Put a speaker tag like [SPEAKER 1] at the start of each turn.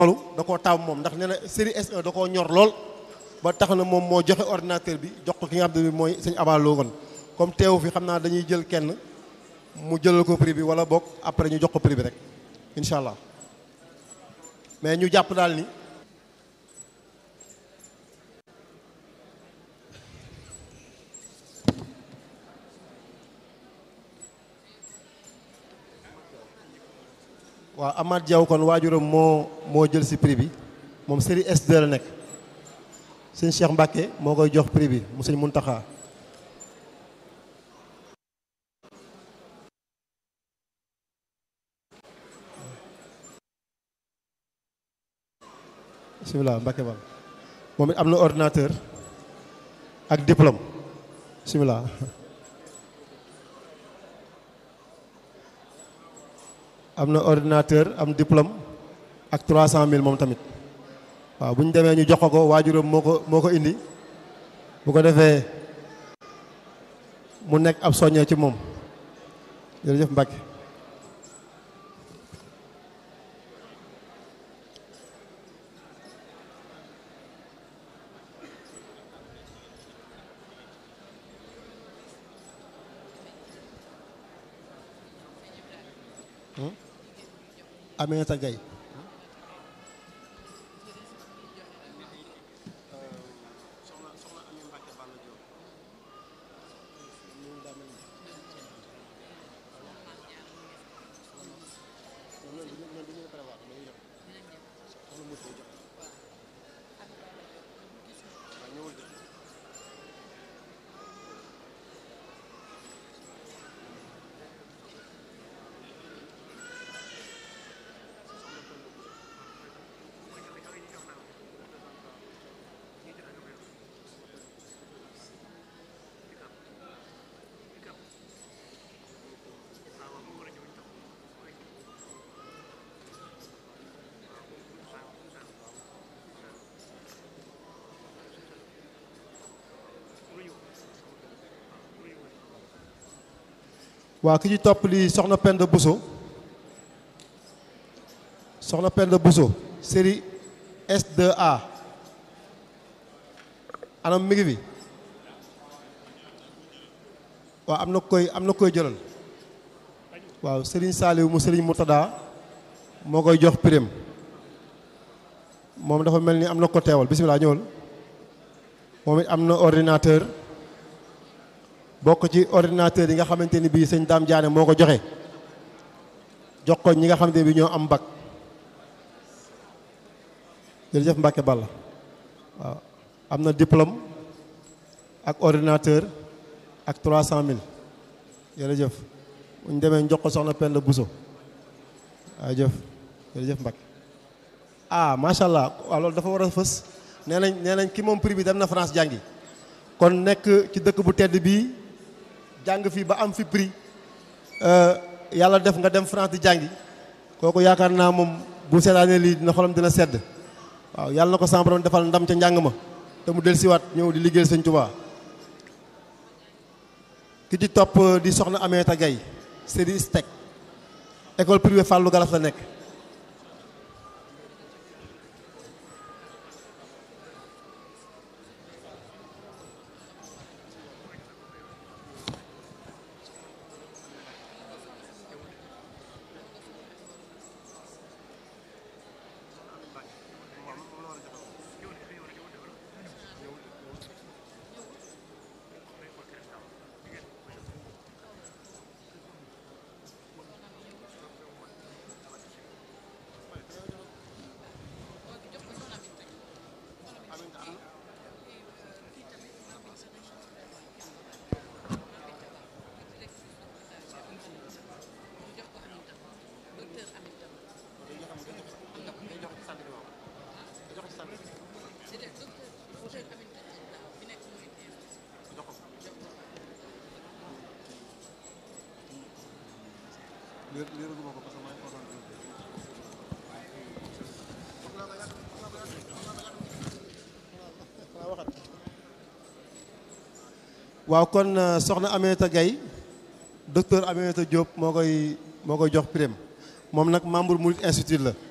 [SPEAKER 1] loolu da koo taam moom ndax nee na série S1 da koo ñor lool ba tax na moom moo joxe ordinateur bi jox ko ki nga xam ne mooy sëñ abaloo kon comme teewu fi xam naa dañuy jël kenn mu jëlal ko prix bi wala boog après ñu jox ko prix bi rek incha allah mais ñu jàpp daal ni waaw Amath Diaw kon waajuram moo moo jël si prix bi moom série S2 la nekk sëñ Cheikh Mbacke moo koy jox prix bi mu sëñ Muntaxa bisimilah Mbacke ba moom it am na ordinateur ak diplôme bisimilah am na ordinateur am diplôme ak 300000 moom tamit waaw bu ñu demee ñu jox ko ko waajuram moo ko moo ko indi bu ko defee mu nekk ab soññee ci moom jërëjëf Mbacke Aminata Gaye waaw ki ci topp li soxna Penda Bousso soxna Penda Bousso série S2A anam mi ngi fi waaw am na koy am na koy jëlal waaw Serigne Saliou mu Serigne Moutada moo koy jox prime moom dafa mel ni am na ko teewal bisimilah ñëwal moom it am na ordinateur bokk ci ordinateur yi nga xamante ni bii sëñ Dame Diané moo ko joxe jox ko ñi nga xamante ni bii ñoo am bac jërëjëf Mbacke Balla waaw am na diplôme ak ordinateur ak 300000 jërëjëf bu ñu demee jox ko soxna Penda Bousso waaw jëf jërëjëf Mbacke ah macha allah waaw loolu dafa war a fës nee nañ nee nañ ki moom prix bi dem na France jàngi kon nekk ci dëkk bu tedd bii jàng fii ba am fi prix yàlla def nga dem France di jàngi kooku yaakaar naa moom bu seetaanee lii dina xolam dina sedd waaw yàlla na ko sama borom defal ndam ca njàng ma te mu dellusiwaat ñëw di liggéeyal sëñ Tuubaa ki ci topp di soxna Aminata Gaye série STEC école privée Fallou Galas la nekk waaw kon soxna Aminata Gaye docteur Aminata Diop moo koy moo koy jox prime moom nag membre Mouride Institute la